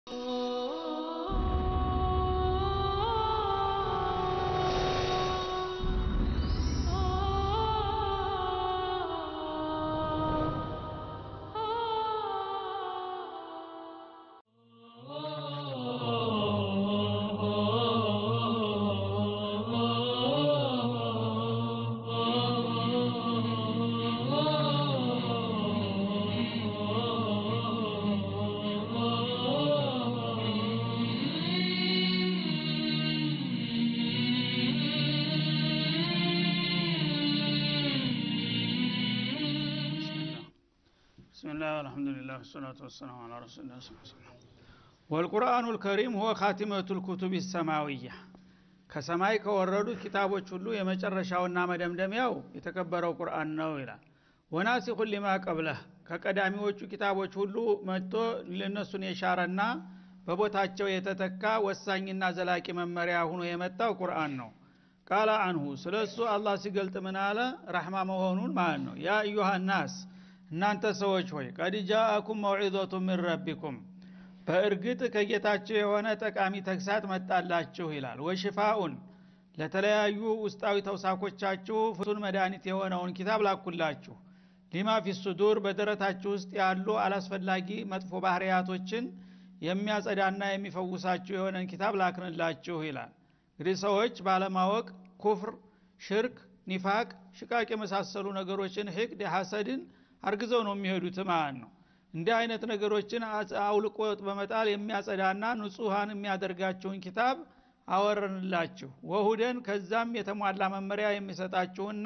ብስሚላህ አልሐምዱሊላህ ወሰላቱ ወሰላሙ አላ ረሱሊላህ ሰለላሁ ወልቁርአኑ ልከሪም ሁወ ካቲመቱ ልኩቱብ ሰማዊያ ከሰማይ ከወረዱት ኪታቦች ሁሉ የመጨረሻውና መደምደሚያው የተከበረው ቁርአን ነው ይላል ወናሲኹ ሊማ ቀብለህ ከቀዳሚዎቹ ኪታቦች ሁሉ መጥቶ ልነሱን የሻረና በቦታቸው የተተካ ወሳኝና ዘላቂ መመሪያ ሁኖ የመጣው ቁርአን ነው ቃለ አንሁ ስለ እሱ አላህ ሲገልጥ ምን አለ ረሕማ መሆኑን ማለት ነው ያ አዩሃ ናስ እናንተ ሰዎች ሆይ ቀድ ጃአኩም መውዒዘቱ ምን ረቢኩም በእርግጥ ከጌታችሁ የሆነ ጠቃሚ ተግሳት መጣላችሁ ይላል ወሽፋኡን ለተለያዩ ውስጣዊ ተውሳኮቻችሁ ፍቱን መድኃኒት የሆነውን ኪታብ ላኩላችሁ ሊማ ፊ ሱዱር በደረታችሁ ውስጥ ያሉ አላስፈላጊ መጥፎ ባህርያቶችን የሚያጸዳና የሚፈውሳችሁ የሆነን ኪታብ ላክንላችሁ ይላል እንግዲህ ሰዎች ባለማወቅ ኩፍር ሽርክ ኒፋቅ ሽቃቅ የመሳሰሉ ነገሮችን ህቅድ ሐሰድን አርግዘው ነው የሚሄዱት ማለት ነው እንዲህ አይነት ነገሮችን አውልቆ በመጣል የሚያጸዳና ንጹሐን የሚያደርጋችሁን ኪታብ አወረንላችሁ ወሁደን ከዛም የተሟላ መመሪያ የሚሰጣችሁና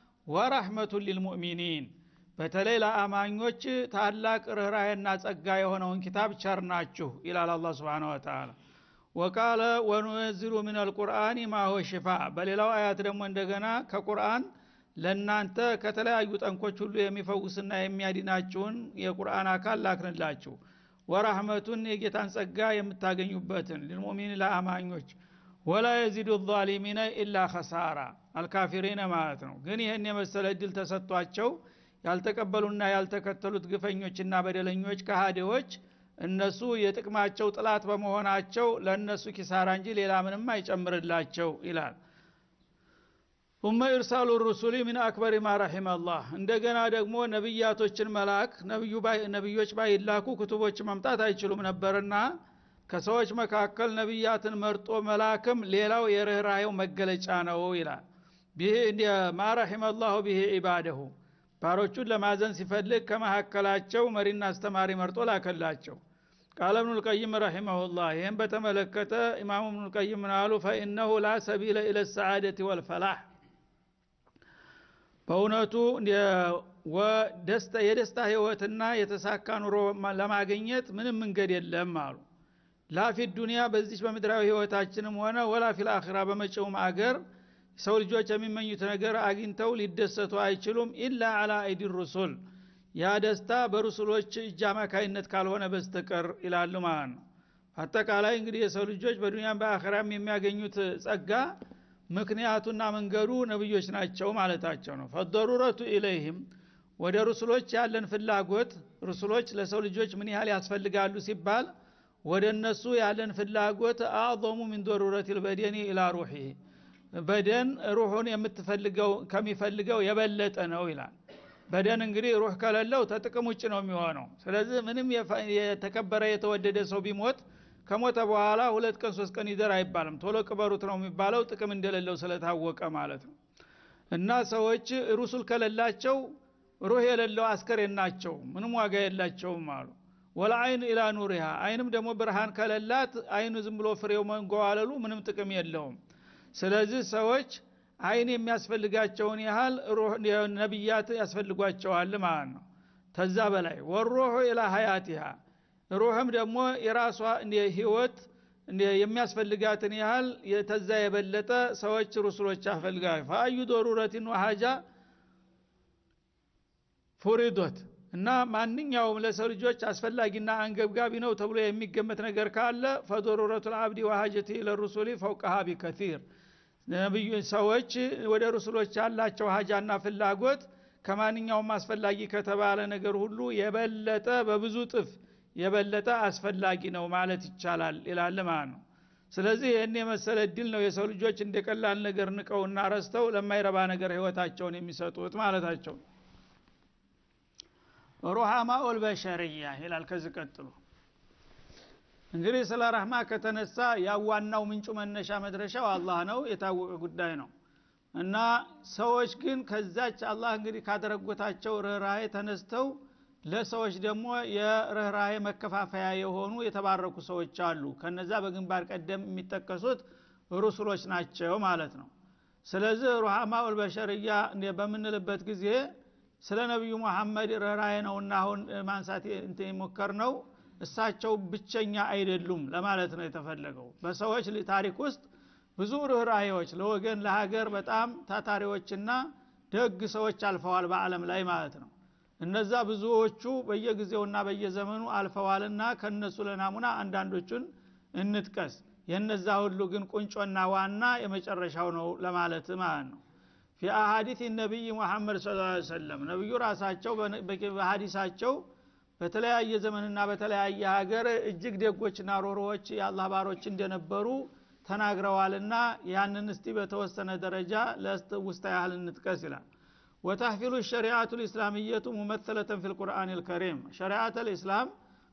ወራህመቱን ሊልሙእሚኒን በተለይ ለአማኞች ታላቅ ርኅራሄና ጸጋ የሆነውን ኪታብ ቸርናችሁ ይላል አላ ስብን ወተላ ወቃለ ወኑነዝሉ ምን አልቁርአን ማሆ ሽፋ በሌላው አያት ደግሞ እንደገና ከቁርአን ለእናንተ ከተለያዩ ጠንኮች ሁሉ የሚፈውስና የሚያድናችሁን የቁርአን አካል ላክንላችሁ ወራህመቱን የጌታን ጸጋ የምታገኙበትን ልልሙሚን ለአማኞች ወላ የዚዱ ዛሊሚነ ኢላ ከሳራ አልካፊሪነ ማለት ነው ግን ይህን የመሰለ እድል ተሰጥቷቸው ያልተቀበሉና ያልተከተሉት ግፈኞችና በደለኞች ከሃዲዎች እነሱ የጥቅማቸው ጥላት በመሆናቸው ለእነሱ ኪሳራ እንጂ ሌላ ምንም አይጨምርላቸው ይላል ثم ኢርሳሉ ሩሱሊ ምን አክበር ማ ረሒመ አላህ እንደገና ደግሞ ነቢያቶችን መላክ ነቢዮች ባይላኩ ክቱቦች መምጣት አይችሉም ነበርና ከሰዎች መካከል ነቢያትን መርጦ መላክም ሌላው የርኅራሄው መገለጫ ነው ይላል ማ ረሒመ አላሁ ብሄ ዒባደሁ ባሮቹን ለማዘን ሲፈልግ ከመካከላቸው መሪና አስተማሪ መርጦ ላከላቸው ቃለ እብኑ ልቀይም ረሒመሁላህ ይህም በተመለከተ ኢማሙ እብኑ ልቀይም ምናሉ ፈኢነሁ ላ ሰቢለ ኢለ ሰዓደት ወልፈላህ በእውነቱ የደስታ ህይወትና የተሳካ ኑሮ ለማግኘት ምንም መንገድ የለም አሉ ላፊ ዱኒያ በዚች በምድራዊ ህይወታችንም ሆነ ወላ ፊል አኺራ በመጪውም አገር ሰው ልጆች የሚመኙት ነገር አግኝተው ሊደሰቱ አይችሉም ኢላ አላ አይዲ ሩሱል ያ ደስታ በሩሱሎች እጅ አማካይነት ካልሆነ በስተቀር ይላሉ ማለት ነው አጠቃላይ እንግዲህ የሰው ልጆች በዱኒያም በአኸራም የሚያገኙት ጸጋ ምክንያቱና መንገዱ ነብዮች ናቸው ማለታቸው ነው ፈደሩረቱ ኢለይህም ወደ ሩሱሎች ያለን ፍላጎት ሩሱሎች ለሰው ልጆች ምን ያህል ያስፈልጋሉ ሲባል ወደ እነሱ ያለን ፍላጎት አዕظሙ ሚን ዶሩረት ልበደኒ ኢላ ሩሒ በደን ሩሑን የምትፈልገው ከሚፈልገው የበለጠ ነው ይላል በደን እንግዲህ ሩህ ከሌለው ተጥቅም ውጭ ነው የሚሆነው ስለዚህ ምንም የተከበረ የተወደደ ሰው ቢሞት ከሞተ በኋላ ሁለት ቀን ሶስት ቀን ይደር አይባልም ቶሎ ቅበሩት ነው የሚባለው ጥቅም እንደሌለው ስለታወቀ ማለት ነው እና ሰዎች ሩሱል ከሌላቸው ሩህ የሌለው አስከሬን ናቸው ምንም ዋጋ የላቸውም አሉ ወለአይን ኢላ ኑሪሃ አይንም ደግሞ ብርሃን ከሌላት አይኑ ዝም ብሎ ፍሬው መንጓዋለሉ ምንም ጥቅም የለውም ስለዚህ ሰዎች አይን የሚያስፈልጋቸውን ያህል ነቢያት ያስፈልጓቸዋል ማለት ነው ተዛ በላይ ወሮሑ ኢላ ሀያቲሃ ሩህም ደግሞ የራሷ ህይወት የሚያስፈልጋትን ያህል ተዛ የበለጠ ሰዎች ሩሱሎች ያስፈልጋል ፈአዩ ዶሩረትን ወሀጃ ፉሪዶት እና ማንኛውም ለሰው ልጆች አስፈላጊና አንገብጋቢ ነው ተብሎ የሚገመት ነገር ካለ ፈዶሩረቱ ልአብዲ ወሀጀት ለሩሱሊ ፈውቀሃ ቢከቲር ነብዩ ሰዎች ወደ ሩሱሎች ያላቸው ሀጃና ፍላጎት ከማንኛውም አስፈላጊ ከተባለ ነገር ሁሉ የበለጠ በብዙ ጥፍ የበለጠ አስፈላጊ ነው ማለት ይቻላል ይላል ማለት ነው ስለዚህ ይህን የመሰለ እድል ነው የሰው ልጆች እንደ ቀላል ነገር ንቀውና ረስተው ለማይረባ ነገር ህይወታቸውን የሚሰጡት ማለታቸው ሩሃማ ኦልበሸርያ ይላል ከዚህ ቀጥሎ እንግዲህ ስለ ረህማ ከተነሳ ያው ዋናው ምንጩ መነሻ መድረሻው አላህ ነው የታወቀ ጉዳይ ነው እና ሰዎች ግን ከዛች አላህ እንግዲህ ካደረጎታቸው ርኅራሄ ተነስተው ለሰዎች ደግሞ የርኅራሄ መከፋፈያ የሆኑ የተባረኩ ሰዎች አሉ ከነዛ በግንባር ቀደም የሚጠቀሱት ሩሱሎች ናቸው ማለት ነው ስለዚህ ሩሃማ ኡልበሸርያ በምንልበት ጊዜ ስለ ነቢዩ መሐመድ ርኅራሄ ነውና አሁን ማንሳት የሞከር ነው እሳቸው ብቸኛ አይደሉም ለማለት ነው የተፈለገው በሰዎች ታሪክ ውስጥ ብዙ ርኅራሄዎች ለወገን ለሀገር በጣም ታታሪዎችና ደግ ሰዎች አልፈዋል በአለም ላይ ማለት ነው እነዛ ብዙዎቹ በየጊዜውና በየዘመኑ አልፈዋልና ከነሱ ለናሙና አንዳንዶቹን እንጥቀስ የነዛ ሁሉ ግን ቁንጮና ዋና የመጨረሻው ነው ለማለት ማለት ነው ፊ አሀዲት ነቢይ ሙሐመድ ስ ሰለም ነቢዩ ራሳቸው በሀዲሳቸው በተለያየ ዘመንና በተለያየ ሀገር እጅግ ደጎችና ሮሮዎች የአላህ ባሮች እንደነበሩ ተናግረዋልና ያንን እስቲ በተወሰነ ደረጃ ለውስታ ያህል እንጥቀስ ይላል ወተሕፊሉ ሸሪዓቱ ልእስላምየቱ ሙመተለተን ፊ ልቁርአን ልከሪም ሸሪዓት ልእስላም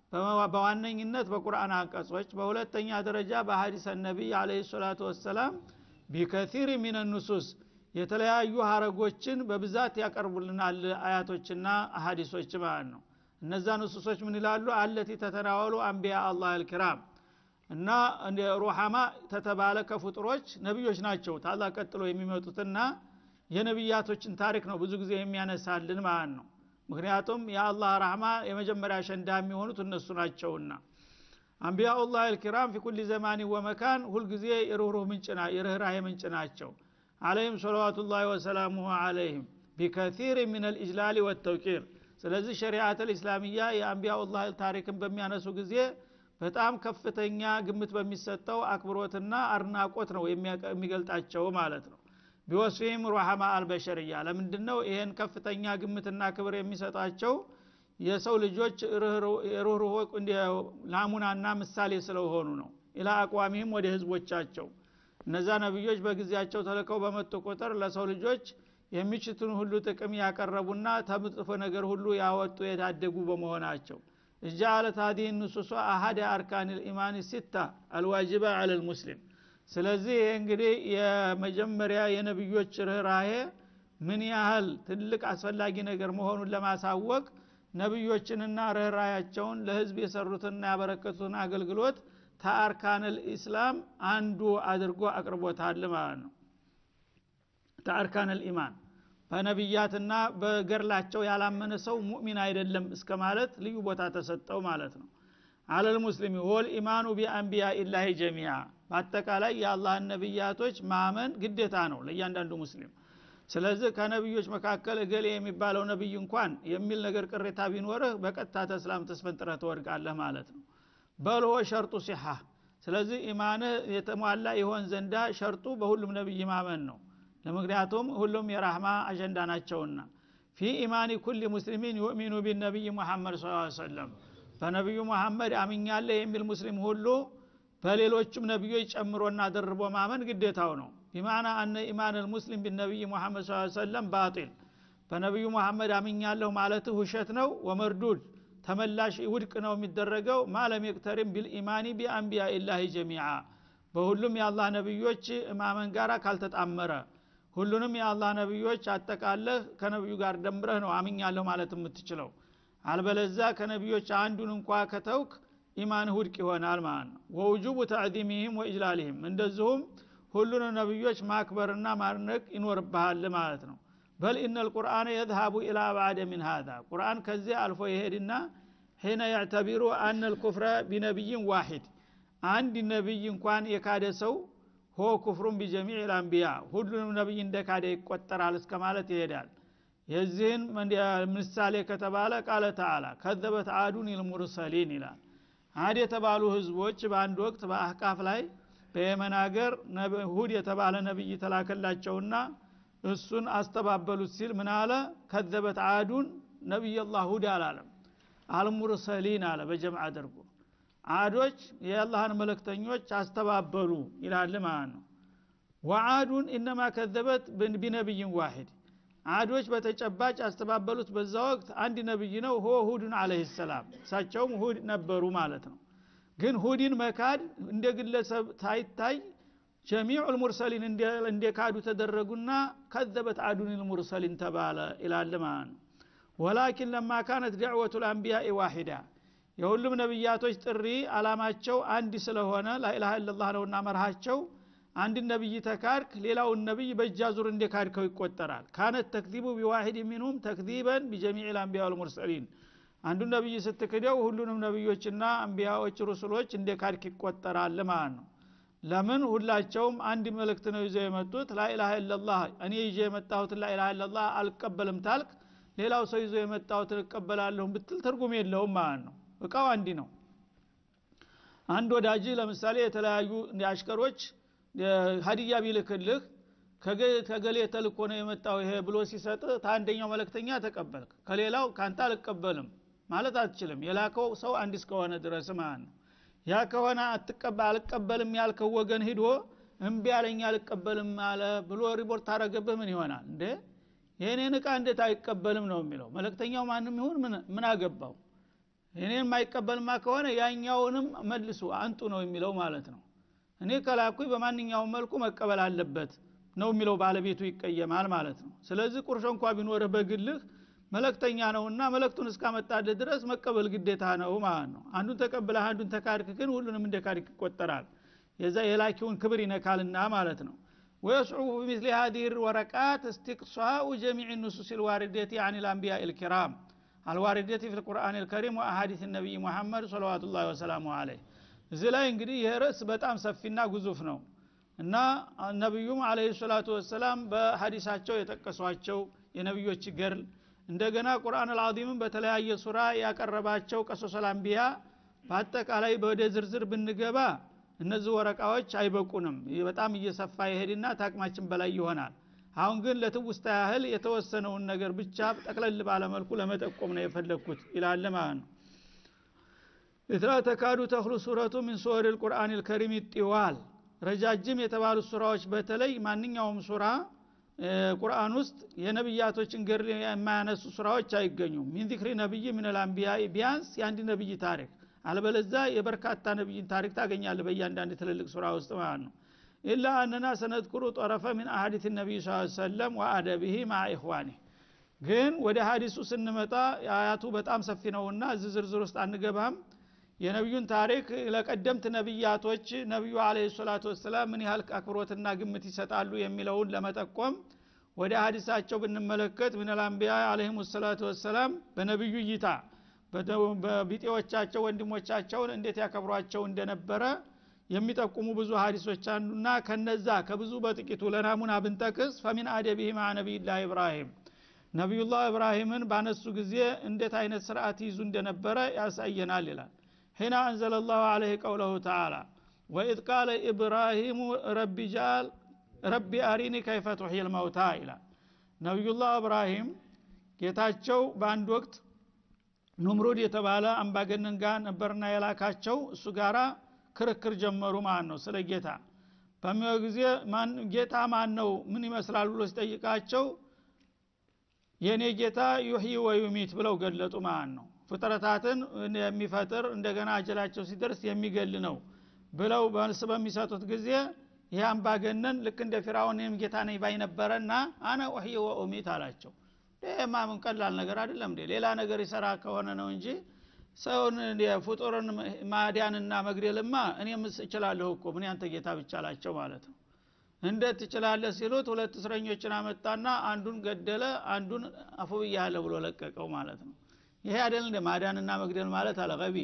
በዋነኝነት በቁርአን አንቀጾች በሁለተኛ ደረጃ በሀዲሰ ነቢይ አለ ሰላቱ ወሰላም ቢከቲር ሚን ኑሱስ የተለያዩ ሀረጎችን በብዛት ያቀርቡልናል አያቶችና አሀዲሶች ማለት ነው እነዛ ንሱሶች ምን ይላሉ አለቲ ተተናወሉ አንቢያ አላህ አልኪራም እና ሩሐማ ተተባለ ከፍጡሮች ነቢዮች ናቸው ታላ ቀጥሎ የሚመጡትና የነቢያቶችን ታሪክ ነው ብዙ ጊዜ የሚያነሳልን ማለት ነው ምክንያቱም የአላህ ራህማ የመጀመሪያ አሸንዳ የሚሆኑት እነሱ ናቸውና አንቢያኡላህ አልኪራም ፊ ኩል ዘማን ወመካን ሁልጊዜ የርኅሩህ ምንጭና የርኅራሄ ምንጭ ናቸው አለይህም ሰለዋቱላህ ወሰላሙሁ አለይህም ቢከቲር ምን ልእጅላል ወተውቂር ስለዚህ ሸሪዓት ልእስላሚያ የአንቢያኡላህ ታሪክን በሚያነሱ ጊዜ በጣም ከፍተኛ ግምት በሚሰጠው አክብሮትና አድናቆት ነው የሚገልጣቸው ማለት ነው ቢወስፊህም ሩሐማ አልበሸርያ ለምንድ ነው ይህን ከፍተኛ ግምትና ክብር የሚሰጣቸው የሰው ልጆች ሩህሩህ ናሙናና ምሳሌ ስለሆኑ ነው ኢላ አቋሚህም ወደ ህዝቦቻቸው እነዛ ነቢዮች በጊዜያቸው ተልከው በመጡ ቁጥር ለሰው ልጆች የሚችቱን ሁሉ ጥቅም ያቀረቡና ተምጥፎ ነገር ሁሉ ያወጡ የታደጉ በመሆናቸው እጃአለት ሀዲህ ንሱሷ አሀደ አርካን ልኢማን ሲታ አልዋጅባ አለ ልሙስሊም ስለዚህ እንግዲህ የመጀመሪያ የነቢዮች ርኅራሄ ምን ያህል ትልቅ አስፈላጊ ነገር መሆኑን ለማሳወቅ ነቢዮችንና ርኅራያቸውን ለህዝብ የሰሩትና ያበረከቱትን አገልግሎት ተአርካን ልኢስላም አንዱ አድርጎ አቅርቦታል ማለት ነው ተአርካን ልኢማን በነቢያትና በገርላቸው ያላመነ ሰው ሙእሚን አይደለም እስከ ማለት ልዩ ቦታ ተሰጠው ማለት ነው አለል ሙስሊሚ ወል ኢማኑ ቢአንቢያ ኢላሂ ጀሚያ በአጠቃላይ የአላህን ነቢያቶች ማመን ግዴታ ነው ለእያንዳንዱ ሙስሊም ስለዚህ ከነቢዮች መካከል እገሌ የሚባለው ነቢይ እንኳን የሚል ነገር ቅሬታ ቢኖርህ በቀጥታ ተስላም ተስፈንጥረህ ትወድቃለህ ማለት ነው በልሆ ሸርጡ ሲሓ ስለዚህ ኢማንህ የተሟላ ይሆን ዘንዳ ሸርጡ በሁሉም ነቢይ ማመን ነው ለምክንያቱም ሁሉም የራህማ አጀንዳ ናቸውና ፊ ኢማኒ ኩል ሙስሊሚን ዩእሚኑ ቢነቢይ ሙሐመድ ስ ሰለም በነቢዩ መሐመድ አምኛለ የሚል ሙስሊም ሁሉ በሌሎችም ነቢዮች ጨምሮና ደርቦ ማመን ግዴታው ነው ቢማና አነ ኢማን ልሙስሊም ቢነቢይ ሙሐመድ ስ ሰለም ባጢል በነቢዩ መሐመድ አምኛለሁ ማለት ውሸት ነው ወመርዱድ ተመላሽ ውድቅ ነው የሚደረገው ማለም የቅተሪም ቢልኢማኒ ቢአንቢያ ኢላሂ ጀሚዓ በሁሉም የአላህ ነቢዮች ማመን ጋር ካልተጣመረ ሁሉንም የአላህ ነቢዮች አጠቃለህ ከነቢዩ ጋር ደምረህ ነው አምኛለሁ ማለት የምትችለው አልበለዛ ከነቢዮች አንዱን እንኳ ከተውክ ኢማን ውድቅ ይሆናል ማለት ነው ወውጁቡ ተዕዚሚህም ወኢጅላሊህም እንደዚሁም ሁሉንም ነቢዮች ማክበርና ማድነቅ ይኖርብሃል ማለት ነው በል ኢነ ልቁርአን የዝሃቡ ኢላ ባዕደ ሚን ሃዛ ቁርአን ከዚህ አልፎ ይሄድና ሒነ ያዕተቢሩ አነ ልኩፍረ ቢነቢይን ዋሂድ አንድ ነቢይ እንኳን የካደ ሰው ሆ ኩፍሩን ቢጀሚዕ ልአንቢያ ሁሉንም ነቢይ እንደ ካደ ይቆጠራል እስከ ማለት ይሄዳል የዚህን ምሳሌ ከተባለ ቃለ ተዓላ ከዘበት አዱን ልሙርሰሊን ይላል አድ የተባሉ ህዝቦች በአንድ ወቅት በአህቃፍ ላይ በየመን ሀገር ሁድ የተባለ ነቢይ ተላከላቸውና እሱን አስተባበሉት ሲል ምን አለ ከዘበት አዱን ነቢይ ላህ ሁድ አላለም አልሙርሰሊን አለ በጀምዕ አድርጎ አዶች የአላህን መለክተኞች አስተባበሉ ይላል ማለት ነው ወአዱን ኢነማ ከዘበት ቢነቢይን ዋሂድ አዶች በተጨባጭ ያስተባበሉት በዛ ወቅት አንድ ነብይ ነው ሆ ሁድን አለህ ሰላም እሳቸውም ሁድ ነበሩ ማለት ነው ግን ሁድን መካድ እንደ ግለሰብ ታይታይ ጀሚዑ ልሙርሰሊን እንደ ካዱ ተደረጉና ከዘበት አዱን ልሙርሰሊን ተባለ ይላል ማለት ነው ወላኪን ለማ ካነት ደዕወቱ ልአንቢያኢ ዋሂዳ የሁሉም ነቢያቶች ጥሪ አላማቸው አንድ ስለሆነ ላኢላሃ ኢላላህ ነውና መርሃቸው አንድ ነቢይ ተካድክ ሌላውን ነቢይ በእጃ ዙር እንደ ካድከው ይቆጠራል ካነት ተክዚቡ ቢዋሂድ ሚንሁም ተክዚበን ቢጀሚዕ ልአንቢያ ወልሙርሰሊን አንዱ ነቢይ ስትክደው ሁሉንም ነቢዮችና አንቢያዎች ሩሱሎች እንደ ካድክ ይቆጠራል ማለት ነው ለምን ሁላቸውም አንድ መልእክት ነው ይዘው የመጡት ላኢላሃ ኢላላህ እኔ ይዤ የመጣሁትን ላኢላሃ ኢላላህ አልቀበልም ታልክ ሌላው ሰው ይዞ የመጣሁትን እቀበላለሁ ብትል ትርጉም የለውም ማለት ነው እቃው አንዲ ነው አንድ ወዳጅ ለምሳሌ የተለያዩ አሽከሮች ሀዲያ ቢልክልህ ከገሌ ተልኮ ነው የመጣው ይሄ ብሎ ሲሰጥ ታንደኛው መለክተኛ ተቀበልክ ከሌላው ካንተ አልቀበልም ማለት አትችልም የላከው ሰው አንድ እስከሆነ ድረስ ማለት ነው ያ ከሆነ አልቀበልም ያልከው ወገን ሂዶ እምቢ አለኝ አልቀበልም አለ ብሎ ሪፖርት አረገብህ ምን ይሆናል እንዴ የእኔን እቃ እንዴት አይቀበልም ነው የሚለው መለክተኛው ማንም ይሁን ምን አገባው እኔን የማይቀበልማ ከሆነ ያኛውንም መልሱ አንጡ ነው የሚለው ማለት ነው እኔ ከላኩኝ በማንኛውም መልኩ መቀበል አለበት ነው የሚለው ባለቤቱ ይቀየማል ማለት ነው ስለዚህ ቁርሾ እንኳ ቢኖርህ በግልህ መለክተኛ ነውና መለክቱን እስካመጣልህ ድረስ መቀበል ግዴታ ነው ማለት ነው አንዱን ተቀብለህ አንዱን ተካድክ ግን ሁሉንም እንደ ካድክ ይቆጠራል የዛ የላኪውን ክብር ይነካልና ማለት ነው ويصعب بمثل هذه الورقات استقصاء جميع النصوص الواردة عن الأنبياء الكرام الواردة في القرآن الكريم وأحاديث النبي محمد صلوات الله وسلامه عليه እዚህ ላይ እንግዲህ ይህ ርዕስ በጣም ሰፊና ግዙፍ ነው እና ነቢዩም አለ ሰላቱ ወሰላም በሀዲሳቸው የጠቀሷቸው የነቢዮች ገርል እንደገና ቁርአን አልዓዚምን በተለያየ ሱራ ያቀረባቸው ቀሶሰል አንቢያ በአጠቃላይ ወደ ዝርዝር ብንገባ እነዚህ ወረቃዎች አይበቁንም በጣም እየሰፋ ይሄድና ታቅማችን በላይ ይሆናል አሁን ግን ለትውስታ ያህል የተወሰነውን ነገር ብቻ ጠቅለል ባለመልኩ ለመጠቆም ነው የፈለግኩት ይላለ ማለት ነው ኢትላ ተካዱ ተክሉ ሱረቱ ሚን ሱወር ልቁርአን ልከሪም ይጢዋል ረጃጅም የተባሉት ሱራዎች በተለይ ማንኛውም ሱራ ቁርአን ውስጥ የነቢያቶችን ገር የማያነሱ ሱራዎች አይገኙም ሚን ዚክሪ ነቢይ ምን ልአንቢያ ቢያንስ የአንድ ነቢይ ታሪክ አልበለዛ የበርካታ ነቢይን ታሪክ ታገኛለ በእያንዳንድ ትልልቅ ሱራ ውስጥ ማለት ነው ኢላ አነና ሰነድኩሩ ጠረፈ ምን አሀዲት ነቢይ ስ ሰለም ወአደብህ ማ ኢኽዋኒህ ግን ወደ ሀዲሱ ስንመጣ አያቱ በጣም ሰፊ ነውና እዚህ ዝርዝር ውስጥ አንገባም የነቢዩን ታሪክ ለቀደምት ነቢያቶች ነቢዩ አለ ሰላቱ ወሰላም ምን ያህል አክብሮትና ግምት ይሰጣሉ የሚለውን ለመጠቆም ወደ ሀዲሳቸው ብንመለከት ምንልአንቢያ አለህም ሰላቱ ወሰላም በነቢዩ እይታ በቢጤዎቻቸው ወንድሞቻቸውን እንዴት ያከብሯቸው እንደነበረ የሚጠቁሙ ብዙ ሀዲሶች አንዱና ከነዛ ከብዙ በጥቂቱ ለናሙና ብንጠቅስ ፈሚን አደቢህ ማ ነቢይላህ ኢብራሂም ነቢዩላህ ኢብራሂምን ባነሱ ጊዜ እንዴት አይነት ስርዓት ይዙ እንደነበረ ያሳየናል ይላል ሒና አንዘለ ላሁ አለህ ቀውለሁ ተዓላ ወኢዝ ቃለ ኢብራሂሙ ረቢ ጃል ረቢ አሪኒ ከይፈ ቱሕይ ልመውታ ይላል ነቢዩላህ እብራሂም ጌታቸው በአንድ ወቅት ኑምሩድ የተባለ አምባገነን ጋር ነበርና የላካቸው እሱ ጋራ ክርክር ጀመሩ ማለት ነው ስለ ጌታ በሚው ጊዜ ጌታ ማን ነው ምን ይመስላል ብሎ ሲጠይቃቸው የእኔ ጌታ ዩሕይ ወዩሚት ብለው ገለጡ ማለት ነው ፍጥረታትን የሚፈጥር እንደገና አጀላቸው ሲደርስ የሚገል ነው ብለው መልስ በሚሰጡት ጊዜ ይህ አምባገነን ልክ እንደ ፊራውንም ጌታ ነኝ ባይ ነበረና አነ ኡሕይ ወኡሚት አላቸው ይህማ ምን ቀላል ነገር አይደለም እንዴ ሌላ ነገር ይሰራ ከሆነ ነው እንጂ ሰውን ፍጡርን ማዲያንና መግደልማ እኔም እችላለሁ እኮ ምን ያንተ ጌታ ብቻ አላቸው ማለት ነው እንዴት ትችላለህ ሲሉት ሁለት እስረኞችን አመጣና አንዱን ገደለ አንዱን አፉ ብያለሁ ብሎ ለቀቀው ማለት ነው ይሄ አይደል እንደ ማዳንና መግደል ማለት አለቀቢ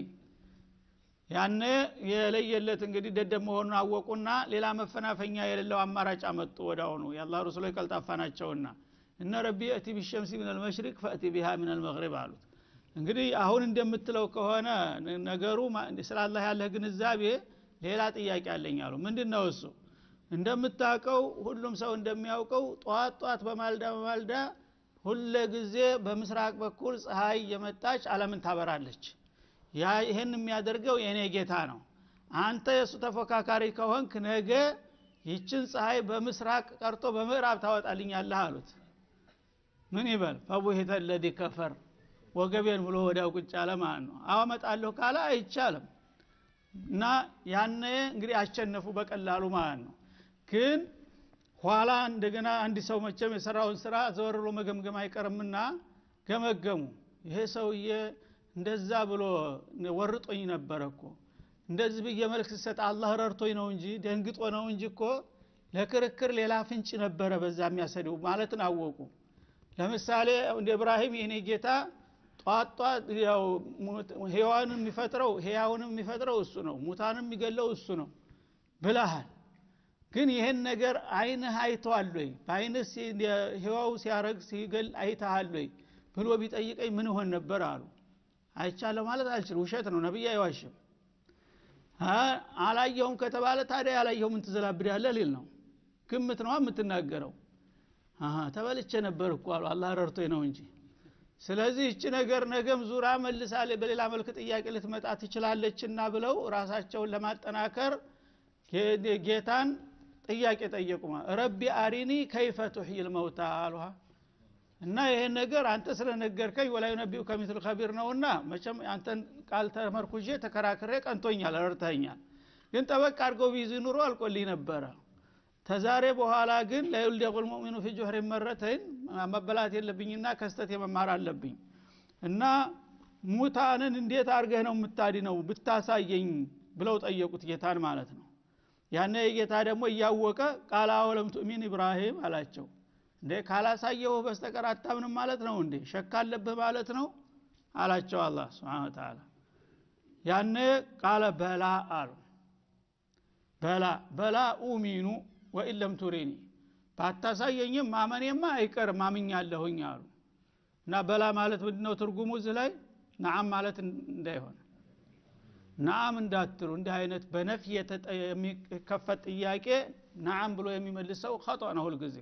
ያነ የለየለት እንግዲህ ደደብ መሆኑን አወቁና ሌላ መፈናፈኛ የሌለው አማራጭ አመጡ ወዳውኑ የአላህ ረሱሎች ቀልጣፋ ናቸውና እነ ረቢ እቲ ቢሸምሲ ምን አልመሽሪቅ ፈእቲ ቢሃ ምን አልመግሪብ አሉት እንግዲህ አሁን እንደምትለው ከሆነ ነገሩ ስለ አላህ ያለህ ግንዛቤ ሌላ ጥያቄ አለኝ አሉ ምንድን ነው እሱ እንደምታውቀው ሁሉም ሰው እንደሚያውቀው ጠዋት ጠዋት በማልዳ በማልዳ ሁለ ጊዜ በምስራቅ በኩል ፀሐይ የመጣች አለምን ታበራለች ያ ይህን የሚያደርገው የእኔ ጌታ ነው አንተ የእሱ ተፎካካሪ ከሆንክ ነገ ይችን ፀሐይ በምስራቅ ቀርቶ በምዕራብ ታወጣልኛለህ አሉት ምን ይበል ፈቡሂተ ለዚ ከፈር ወገቤን ብሎ ወዲያው ቁጭ አለ ማለት ነው አወመጣለሁ ካለ አይቻልም እና ያነ እንግዲህ አሸነፉ በቀላሉ ማለት ነው ግን ኋላ እንደገና አንድ ሰው መቼም የሰራውን ስራ ዘወር ብሎ መገምገም አይቀርምና ገመገሙ ይሄ ሰውዬ እንደዛ ብሎ ወርጦኝ ነበረ እኮ እንደዚህ ብዬ መልክ ስሰጥ አላህ ረድቶኝ ነው እንጂ ደንግጦ ነው እንጂ እኮ ለክርክር ሌላ ፍንጭ ነበረ በዛ የሚያሰደው ማለትን አወቁ ለምሳሌ እንደ እብራሂም የኔ ጌታ ጧት ጧት ያው ህያዋንን የሚፈጥረው ህያውንም የሚፈጥረው እሱ ነው ሙታንም የሚገለው እሱ ነው ብለሃል ግን ይህን ነገር አይንህ አይተዋል ወይ በአይንህ ህዋው ሲያረግ ሲገል አይተሃል ወይ ብሎ ቢጠይቀኝ ምን ሆን ነበር አሉ አይቻለሁ ማለት አልችል ውሸት ነው ነቢይ አይዋሽም አላየሁም ከተባለ ታዲያ ያላየሁ ምን ትዘላብዳለ ሊል ነው ግምት ነው የምትናገረው ተበልቼ ነበር እኮ አሉ አላህ ረድቶኝ ነው እንጂ ስለዚህ እቺ ነገር ነገም ዙራ መልሳሌ በሌላ መልክ ጥያቄ ልትመጣ ትችላለችና ብለው ራሳቸውን ለማጠናከር ጌታን ጥያቄ ጠየቁ ረቢ አሪኒ ከይፈ ቱሕይል መውታ አሉሃ እና ይሄን ነገር አንተ ስለነገርከኝ ወላዩ ነቢዩ ከሚትል ከቢር ነውና መቸም አንተን ቃል ተመርኩዤ ተከራክሬ ቀንቶኛል ረድተኛል ግን ጠበቅ አድርገው ቢይዝ ኑሮ አልቆልኝ ነበረ ተዛሬ በኋላ ግን ለዩልደቁል ሙእሚኑ ፊ ጁሕሪ መረተይን መበላት የለብኝና ከስተት የመማር አለብኝ እና ሙታንን እንዴት አድርገህ ነው የምታድነው ብታሳየኝ ብለው ጠየቁት ጌታን ማለት ነው ያነ ጌታ ደግሞ እያወቀ ቃል አወለም ቱእሚን ኢብራሂም አላቸው እንዴ ካላሳየው በስተቀር አታምንም ማለት ነው እንዴ ሸክ አለብህ ማለት ነው አላቸው አላህ ስብን ተላ ያነ ቃለ በላ አሉ በላ በላ ኡሚኑ ወኢን ለም ቱሪኒ ባታሳየኝም ማመኔማ አይቀርም ማምኛለሁኝ አሉ እና በላ ማለት ምንድነው ትርጉሙ እዚህ ላይ ነዓም ማለት እንዳይሆን ነዓም እንዳትሉ እንዲህ አይነት በነፍ የሚከፈት ጥያቄ ነዓም ብሎ የሚመልሰው ከጦ ነው ሁልጊዜ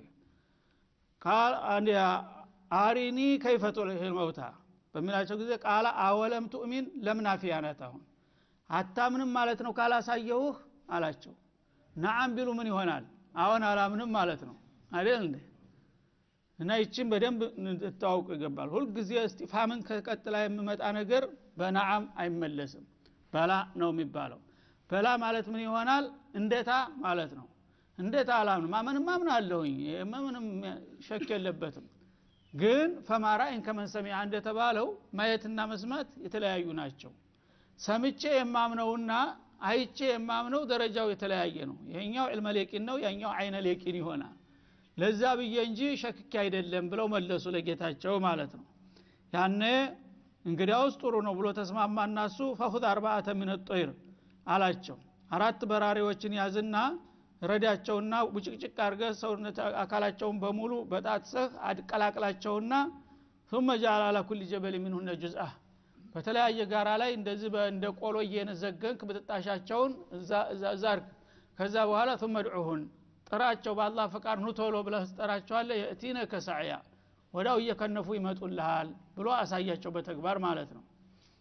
አሪኒ ከይፈቱ መውታ በሚላቸው ጊዜ ቃለ አወለም ቱእሚን ለምናፊያ ናት አሁን አታምንም ማለት ነው ካላሳየውህ አላቸው ነዓም ቢሉ ምን ይሆናል አሁን አላምንም ማለት ነው አይደል እንዴ እና ይችን በደንብ እንድታውቁ ይገባል ሁልጊዜ እስቲፋምን ከቀጥላ የሚመጣ ነገር በነዓም አይመለስም በላ ነው የሚባለው በላ ማለት ምን ይሆናል እንደታ ማለት ነው እንዴት አላምንም ማመንም ማምን አለሁኝ ምንም ሸክ የለበትም ግን ፈማራይን ከመንሰሚያ እንደተባለው ማየትና መስማት የተለያዩ ናቸው ሰምቼ የማምነውና አይቼ የማምነው ደረጃው የተለያየ ነው ይሄኛው ዕልመ ሌቂን ነው ያኛው አይነ ሌቂን ይሆናል ለዛ ብዬ እንጂ ሸክኪ አይደለም ብለው መለሱ ለጌታቸው ማለት ነው ያነ እንግዲያውስ ጥሩ ነው ብሎ ተስማማ እናሱ ፈሁድ አርባአተ ሚን ጦይር አላቸው አራት በራሪዎችን ያዝና ረዳቸውና ቡጭቅጭቅ አርገ ሰውነት አካላቸውን በሙሉ በጣጥሰህ አድቀላቅላቸውና ثم جعل على كل جبل منهن جزءا በተለያየ ጋራ ላይ እንደዚህ እንደ ቆሎ እየነዘገንክ ብጥጣሻቸውን እዛ አርግ ከዛ በኋላ ثم ادعوهن ጥራቸው በአላህ ፈቃድ ኑ ቶሎ ብለህ ትጠራቸዋለህ የእቲነ ከሳዕያ ወዳው እየከነፉ ይመጡልሃል ብሎ አሳያቸው በተግባር ማለት ነው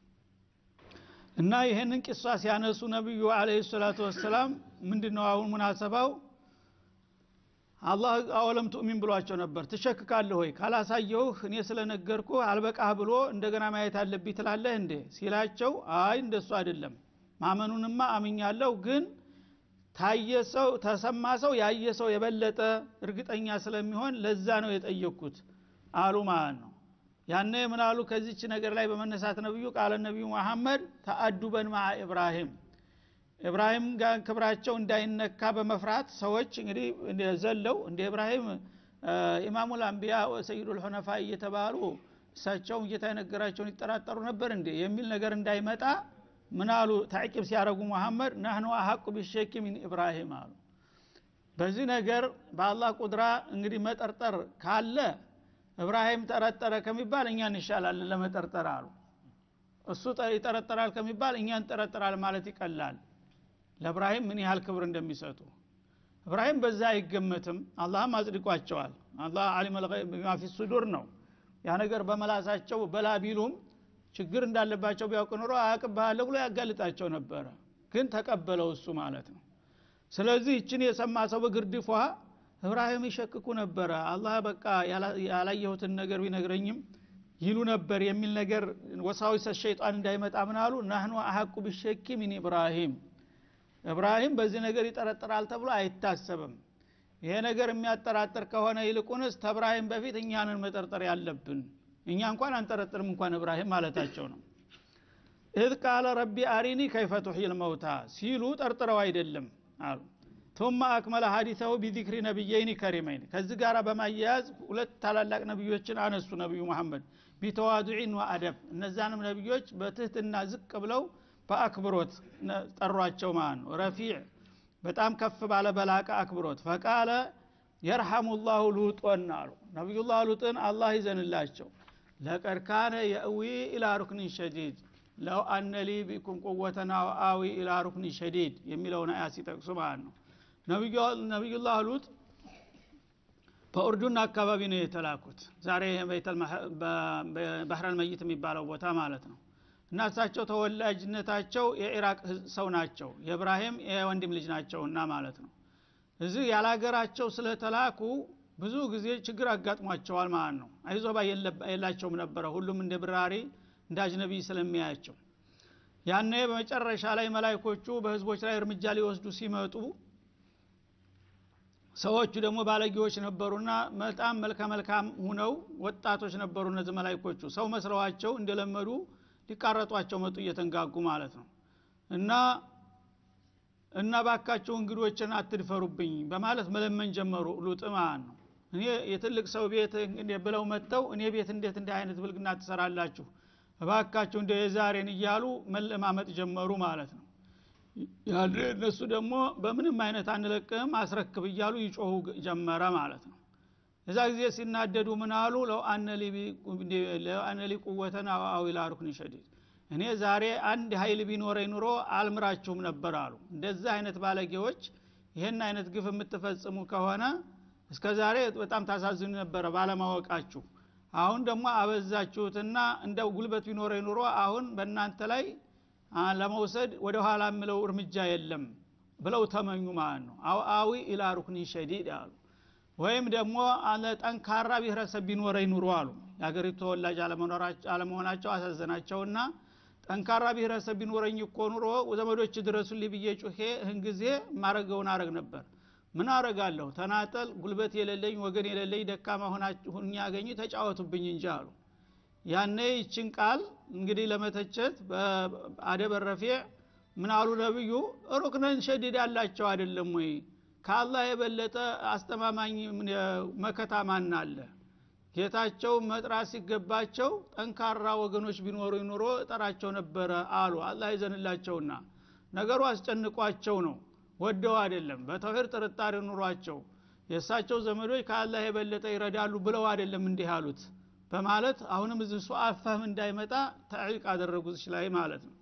እና ይህንን ቂሷ ሲያነሱ ነቢዩ አለ ሰላቱ ወሰላም ምንድ ነው አሁን ሙናሰባው አላህ አወለም ቱእሚን ብሏቸው ነበር ትሸክካለህ ወይ ካላሳየውህ እኔ ስለነገርኩ አልበቃህ ብሎ እንደገና ማየት አለብኝ ትላለህ እንዴ ሲላቸው አይ እንደሱ አይደለም ማመኑንማ አምኛለሁ ግን ታየ ሰው ተሰማ ሰው ያየ ሰው የበለጠ እርግጠኛ ስለሚሆን ለዛ ነው የጠየቅኩት አሉ ማለት ነው ያነ ምናሉ ከዚች ነገር ላይ በመነሳት ነብዩ ቃለ ነቢዩ መሐመድ ተአዱበን ማ ኢብራሂም ኢብራሂም ጋር ክብራቸው እንዳይነካ በመፍራት ሰዎች እንግዲህ ዘለው እንደ ኢብራሂም ኢማሙ ልአንቢያ ሰይዱ ልሑነፋ እየተባሉ እሳቸውም ጌታ የነገራቸውን ይጠራጠሩ ነበር እንዴ የሚል ነገር እንዳይመጣ ምን አሉ ታዕቂብ ሲያደረጉ መሐመድ ናህኑ አሐቁ ቢሸኪ ሚን ኢብራሂም አሉ በዚህ ነገር በአላህ ቁድራ እንግዲህ መጠርጠር ካለ እብራሂም ጠረጠረ ከሚባል እኛ እንሻላለን ለመጠርጠር አሉ እሱ ይጠረጠራል ከሚባል እኛ እንጠረጠራል ማለት ይቀላል ለእብራሂም ምን ያህል ክብር እንደሚሰጡ እብራሂም በዛ አይገመትም አላህም አጽድቋቸዋል አላህ አሊም ፊ ሱዱር ነው ያ ነገር በመላሳቸው በላ ቢሉም ችግር እንዳለባቸው ቢያውቅ ኑሮ አያቅብሃለሁ ብሎ ያጋልጣቸው ነበረ ግን ተቀበለው እሱ ማለት ነው ስለዚህ ይችን የሰማ ሰው በግርድፏ እብራሂም ይሸክኩ ነበረ አላህ በቃ ያላየሁትን ነገር ቢነግረኝም ይሉ ነበር የሚል ነገር ወሳዊሰ ሸይጣን እንዳይመጣ ምን አሉ ናህኑ አሐቁ ቢሸኪ ሚን ኢብራሂም እብራሂም በዚህ ነገር ይጠረጥራል ተብሎ አይታሰብም ይሄ ነገር የሚያጠራጥር ከሆነ ይልቁንስ ተብራሂም በፊት እኛንን መጠርጠር ያለብን እኛ እንኳን አንጠረጥርም እንኳን እብራሂም ማለታቸው ነው እዝ ቃለ ረቢ አሪኒ ከይፈ ቱሕይል መውታ ሲሉ ጠርጥረው አይደለም አሉ ቱማ አክመለ ሀዲሰው ቢዚክሪ ነቢየይኒ ከሪመይን ከዚህ ጋር በማያያዝ ሁለት ታላላቅ ነቢዮችን አነሱ ነቢዩ መሐመድ ቢተዋዱዒን ወአደብ እነዛንም ነቢዮች በትህትና ዝቅ ብለው በአክብሮት ጠሯቸው ማለት ነው ረፊዕ በጣም ከፍ ባለ በላቀ አክብሮት ፈቃለ የርሐሙ ላሁ ሉጦን አሉ ነቢዩላህ ሉጥን አላህ ይዘንላቸው ለቀድ ካነ የእዊ ኢላ ሩክኒን ሸዲድ ለው አነ ሊ ቢኩም ቁወተና አዊ ኢላ ሩክኒን ሸዲድ የሚለውን አያ ሲጠቅሱ ማለት ነው ነቢዩላህ ሉጥ በኡርዱን አካባቢ ነው የተላኩት ዛሬ ባህረል መይት የሚባለው ቦታ ማለት ነው እና እሳቸው ተወላጅነታቸው የኢራቅ ሰው ናቸው የእብራሂም የወንድም ልጅ ናቸውና ማለት ነው እዚህ ያላገራቸው ስለተላኩ ብዙ ጊዜ ችግር አጋጥሟቸዋል ማለት ነው አይዞባ የላቸውም ነበረ ሁሉም እንደ ብራሪ እንደ አጅነቢ ስለሚያያቸው ያኔ በመጨረሻ ላይ መላይኮቹ በህዝቦች ላይ እርምጃ ሊወስዱ ሲመጡ ሰዎቹ ደግሞ ባለጌዎች ነበሩና በጣም መልከ መልካም ሁነው ወጣቶች ነበሩ እነዚህ መላይኮቹ ሰው መስለዋቸው እንደለመዱ ሊቃረጧቸው መጡ እየተንጋጉ ማለት ነው እና እና ባካቸው እንግዶችን አትድፈሩብኝ በማለት መለመን ጀመሩ ሉጥ ማለት ነው እኔ የትልቅ ሰው ቤት ብለው መጥተው እኔ ቤት እንዴት እንደ አይነት ብልግና ትሰራላችሁ እባካችሁ እንደ የዛሬን እያሉ መለማመጥ ጀመሩ ማለት ነው ያለ እነሱ ደግሞ በምንም አይነት አንለቅህም አስረክብ እያሉ ይጮሁ ጀመረ ማለት ነው እዛ ጊዜ ሲናደዱ ምን አሉ ለው አነሊ ቁወተን አዊላ ሩክን ሸዲድ እኔ ዛሬ አንድ ሀይል ቢኖረ ኑሮ አልምራችሁም ነበር አሉ እንደዚህ አይነት ባለጌዎች ይህን አይነት ግፍ የምትፈጽሙ ከሆነ እስከ ዛሬ በጣም ታሳዝኑ ነበረ ባለማወቃችሁ አሁን ደግሞ አበዛችሁትና እንደው ጉልበት ቢኖረ ኑሮ አሁን በእናንተ ላይ ለመውሰድ ወደ ኋላ የምለው እርምጃ የለም ብለው ተመኙ ማለት ነው አው አዊ ኢላ ሩክኒ ሸዲድ አሉ ወይም ደግሞ ጠንካራ ብሔረሰብ ቢኖረኝ ኑሮ አሉ የሀገሪቱ ተወላጅ አለመሆናቸው አሳዘናቸውና ጠንካራ ብሔረሰብ ቢኖረኝ እኮ ኑሮ ዘመዶች ድረሱልኝ ብዬ ጩሄ እህን ጊዜ ማረገውን አረግ ነበር ምን አረጋለሁ ተናጠል ጉልበት የሌለኝ ወገን የሌለኝ ደካማ ሁኛ ያገኙ ተጫወቱብኝ እንጂ አሉ ያኔ ይችን ቃል እንግዲህ ለመተቸት በአደበ ረፊዕ ምን አሉ ነብዩ ሩክነን ሸዲድ ያላቸው አይደለም ወይ ከአላህ የበለጠ አስተማማኝ መከታ ማን አለ ጌታቸው መጥራት ሲገባቸው ጠንካራ ወገኖች ቢኖሩ ኑሮ እጠራቸው ነበረ አሉ አላህ ይዘንላቸውና ነገሩ አስጨንቋቸው ነው ወደው አይደለም በተውሂድ ጥርጣሬ ኑሯቸው የእሳቸው ዘመዶች ከአላህ የበለጠ ይረዳሉ ብለው አይደለም እንዲህ አሉት በማለት አሁንም እዚህ ሱ አፈህም እንዳይመጣ ተዕሊቅ አደረጉት ላይ ማለት ነው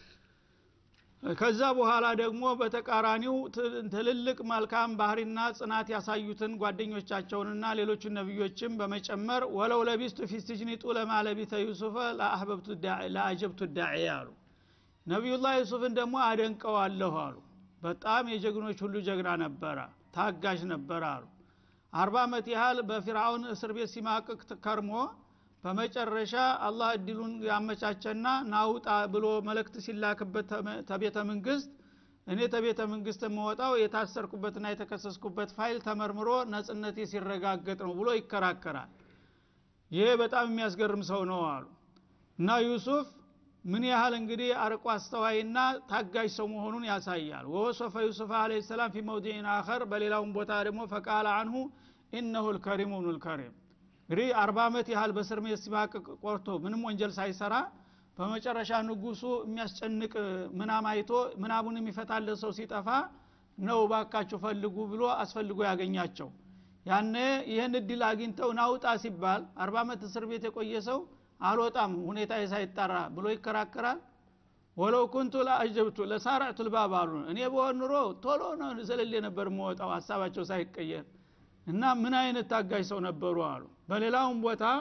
ከዛ በኋላ ደግሞ በተቃራኒው ትልልቅ መልካም ባህሪና ጽናት ያሳዩትን ጓደኞቻቸውንና ሌሎቹን ነቢዮችም በመጨመር ወለው ለቢስቱ ፊ ስጅኒ ጡለማ ለቢተ ዩሱፈ ለአጀብቱ ዳዒ አሉ ነቢዩላህ ዩሱፍን ደግሞ አደንቀዋለሁ አሉ በጣም የጀግኖች ሁሉ ጀግና ነበረ ታጋሽ ነበረ አሉ አርባ ዓመት ያህል በፊርአውን እስር ቤት ሲማቅቅ ከርሞ በመጨረሻ አላህ እድሉን ያመቻቸና ናውጣ ብሎ መልእክት ሲላክበት ተቤተ መንግስት እኔ ተቤተ መንግስት የምወጣው የታሰርኩበትና የተከሰስኩበት ፋይል ተመርምሮ ነጽነቴ ሲረጋገጥ ነው ብሎ ይከራከራል ይሄ በጣም የሚያስገርም ሰው ነው አሉ እና ዩሱፍ ምን ያህል እንግዲህ አርቆ አስተዋይና ታጋጅ ሰው መሆኑን ያሳያል ወወሶፈ ዩሱፍ አለ ሰላም ፊ መውዲን አኸር በሌላውም ቦታ ደግሞ ፈቃለ አንሁ ኢነሁ ልከሪም ብኑ ልከሪም እንግዲህ አርባ ዓመት ያህል በስር ቤት ሲማቅቅ ቆርቶ ምንም ወንጀል ሳይሰራ በመጨረሻ ንጉሱ የሚያስጨንቅ ምናም አይቶ ምናቡን የሚፈታለት ሰው ሲጠፋ ነው ባካችሁ ፈልጉ ብሎ አስፈልጎ ያገኛቸው ያነ ይህን እድል አግኝተው ናውጣ ሲባል አርባ ዓመት እስር ቤት የቆየ ሰው አልወጣም ሁኔታ ሳይጣራ ብሎ ይከራከራል ወለው ኩንቱ ለአጀብቱ ለሳረዕቱ ልባብ አሉ እኔ በሆን ኑሮ ቶሎ ነው ዘለሌ ነበር መወጣው ሀሳባቸው ሳይቀየር እና ምን አይነት ታጋጅ ሰው ነበሩ አሉ በሌላውም ቦታ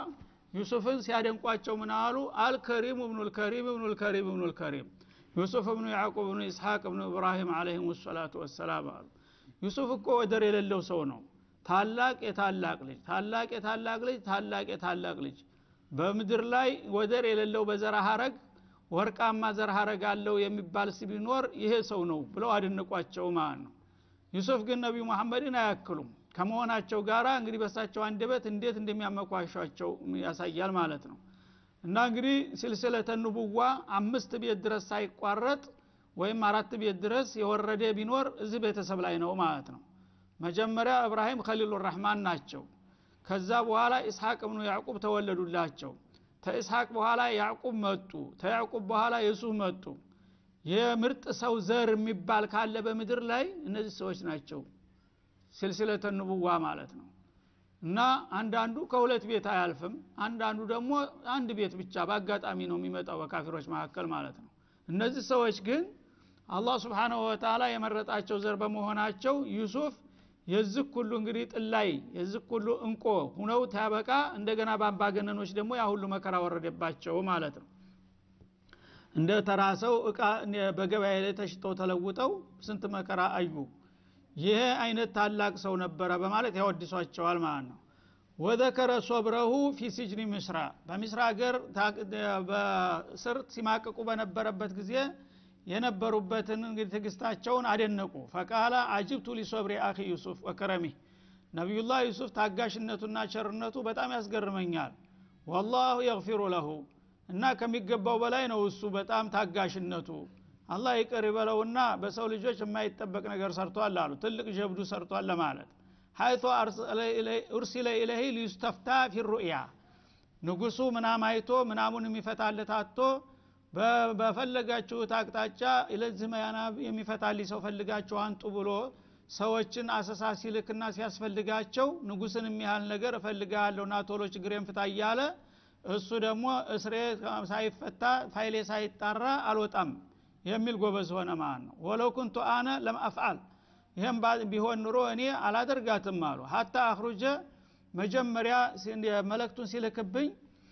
ዩሱፍን ሲያደንቋቸው ምን አሉ አልከሪም እብኑል ከሪም እብኑል ከሪም እብኑል ከሪም ዩሱፍ እብኑ ያዕቁብ እብኑ ኢስሐቅ እብኑ ኢብራሂም አለህም ሰላቱ ወሰላም አሉ ዩሱፍ እኮ ወደር የሌለው ሰው ነው ታላቅ የታላቅ ልጅ ታላቅ የታላቅ ልጅ ታላቅ የታላቅ ልጅ በምድር ላይ ወደር የሌለው በዘር ሀረግ ወርቃማ ዘር ሀረግ አለው የሚባል ቢኖር ይሄ ሰው ነው ብለው አደነቋቸው ማለት ነው ዩሱፍ ግን ነቢዩ መሐመድን አያክሉም ከመሆናቸው ጋራ እንግዲህ በሳቸው አንደበት እንዴት እንደሚያመኳሿቸው ያሳያል ማለት ነው እና እንግዲህ ሲልስለተ ንቡዋ አምስት ቤት ድረስ ሳይቋረጥ ወይም አራት ቤት ድረስ የወረደ ቢኖር እዚህ ቤተሰብ ላይ ነው ማለት ነው መጀመሪያ እብራሂም ከሊሉ ረህማን ናቸው ከዛ በኋላ ኢስሐቅ እብኑ ያዕቁብ ተወለዱላቸው ተኢስሐቅ በኋላ ያዕቁብ መጡ ተያዕቁብ በኋላ የሱፍ መጡ የምርጥ ሰው ዘር የሚባል ካለ በምድር ላይ እነዚህ ሰዎች ናቸው ስልስለተ ንቡዋ ማለት ነው እና አንዳንዱ ከሁለት ቤት አያልፍም አንዳንዱ ደግሞ አንድ ቤት ብቻ በአጋጣሚ ነው የሚመጣው በካፊሮች መካከል ማለት ነው እነዚህ ሰዎች ግን አላህ ስብሓንሁ ወተላ የመረጣቸው ዘር በመሆናቸው ዩሱፍ የዚህ ሁሉ እንግዲህ ጥላይ የዚህ ሁሉ እንቆ ሁነው ታበቃ እንደገና በአምባገነኖች ደግሞ ያ ሁሉ መከራ ወረደባቸው ማለት ነው እንደ ተራ ሰው እቃ በገበያ ላይ ተሽጠው ተለውጠው ስንት መከራ አዩ ይሄ አይነት ታላቅ ሰው ነበረ በማለት ያወድሷቸዋል ማለት ነው ወዘከረ ሶብረሁ ፊ ሲጅኒ ምስራ በሚስራ ሀገር በስር ሲማቅቁ በነበረበት ጊዜ የነበሩበትን እንግዲህ ትግስታቸውን አደነቁ ፈቃለ አጅብቱ ሊሶብሪ አኺ ዩሱፍ ወከረሚህ ነቢዩላህ ዩሱፍ ታጋሽነቱና ቸርነቱ በጣም ያስገርመኛል ወላሁ የግፊሩ ለሁ እና ከሚገባው በላይ ነው እሱ በጣም ታጋሽነቱ አላህ ይቅር ይበለውና በሰው ልጆች የማይጠበቅ ነገር ሰርቷል አሉ ትልቅ ጀብዱ ሰርቷል ለማለት ሀይቶ ኡርሲለ ኢለህ ሊዩስተፍታ ፊ ሩእያ ንጉሱ ምናም አይቶ ምናሙን የሚፈታለት አቶ በፈለጋችሁት አቅጣጫ ለዚህ መያናብ የሚፈታልኝ ሰው ፈልጋችሁ አንጡ ብሎ ሰዎችን አሰሳ ሲልክና ሲያስፈልጋቸው ንጉስን የሚያህል ነገር እፈልጋለሁና ቶሎ ችግሬን ፍታ እያለ እሱ ደግሞ እስሬ ሳይፈታ ፋይሌ ሳይጣራ አልወጣም የሚል ጎበዝ ሆነ ማለት ነው ወለው ኩንቱ አነ ለም አፍዓል ይህም ቢሆን ኑሮ እኔ አላደርጋትም አሉ ሀታ አክሩጀ መጀመሪያ መለክቱን ሲልክብኝ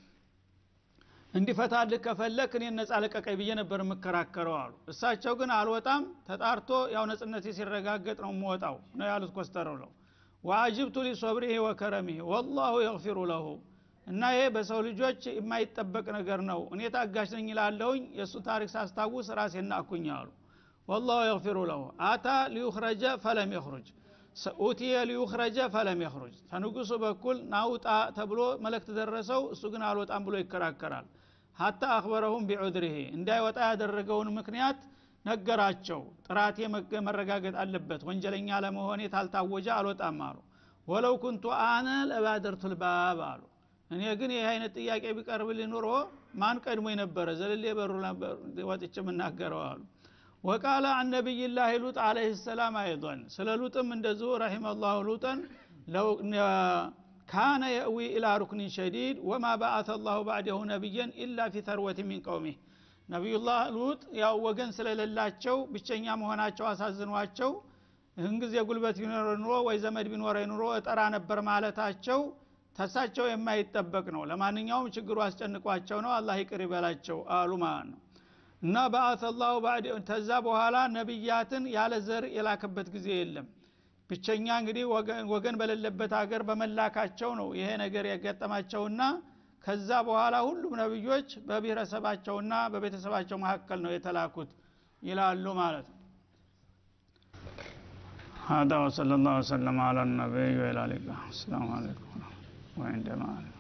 እንዲፈታልህ ከፈለክ እኔን ነጻ ለቀቀኝ ብዬ ነበር የምከራከረው አሉ እሳቸው ግን አልወጣም ተጣርቶ ያው ነጽነቴ ሲረጋገጥ ነው የምወጣው ነው ያሉት ኮስተረው ነው ወአጅብቱ ሊሶብሪህ ወከረሚህ ወላሁ የግፊሩ ለሁ እና ይሄ በሰው ልጆች የማይጠበቅ ነገር ነው እኔ ታጋሽ ነኝ ላለሁኝ የእሱ ታሪክ ሳስታውስ ራሴና አኩኝ አሉ ወላሁ የግፊሩ ለሁ አታ ሊዩኽረጀ ፈለም የኽሩጅ ኡትየ ሊዩኽረጀ ፈለም የኽሩጅ ከንጉሱ በኩል ናውጣ ተብሎ መልእክት ደረሰው እሱ ግን አልወጣም ብሎ ይከራከራል ሀታ አክበረሁም ቢዑድሪሄ እንዳይወጣ ያደረገውን ምክንያት ነገራቸው ጥራቴ መረጋገጥ አለበት ወንጀለኛ ለመሆኔ ታልታወጀ አልወጣም አሉ ወለው ኩንቱ አነ ለባደርቱ ልባብ አሉ እኔ ግን ይህ አይነት ጥያቄ ቢቀርብል ኑሮ ማን ቀድሞ ነበረ ዘልሌ በሩ ወጥቼ የምናገረው አሉ ወቃለ አን ነቢይላህ ሉጥ አለህ ሰላም አይضን ስለ ሉጥም እንደዚሁ ረሒመ ላሁ ሉጠን ካነ የእዊ ኢላ ሩክኒን ሸዲድ ወማ በአተ ላሁ ባዕደሁ ነቢየን ኢላ ፊ ተርወት ሚን ቀውሚህ ነቢዩላህ ሉጥ ያው ወገን ስለሌላቸው ብቸኛ መሆናቸው አሳዝኗቸው ይህን ጊዜ ጉልበት ቢኖረ ኑሮ ወይ ዘመድ ቢኖረ ኑሮ እጠራ ነበር ማለታቸው ተሳቸው የማይጠበቅ ነው ለማንኛውም ችግሩ አስጨንቋቸው ነው አላህ ይቅር ይበላቸው አሉ ማለት ነው እና በአተ ላሁ ተዛ በኋላ ነቢያትን ያለ ዘር የላከበት ጊዜ የለም ብቸኛ እንግዲህ ወገን በሌለበት ሀገር በመላካቸው ነው ይሄ ነገር ያጋጠማቸውና ከዛ በኋላ ሁሉም ነብዮች በብሔረሰባቸውና በቤተሰባቸው መካከል ነው የተላኩት ይላሉ ማለት ነው هذا وصلى الله وسلم على النبي وعلى اله السلام عليكم وعندما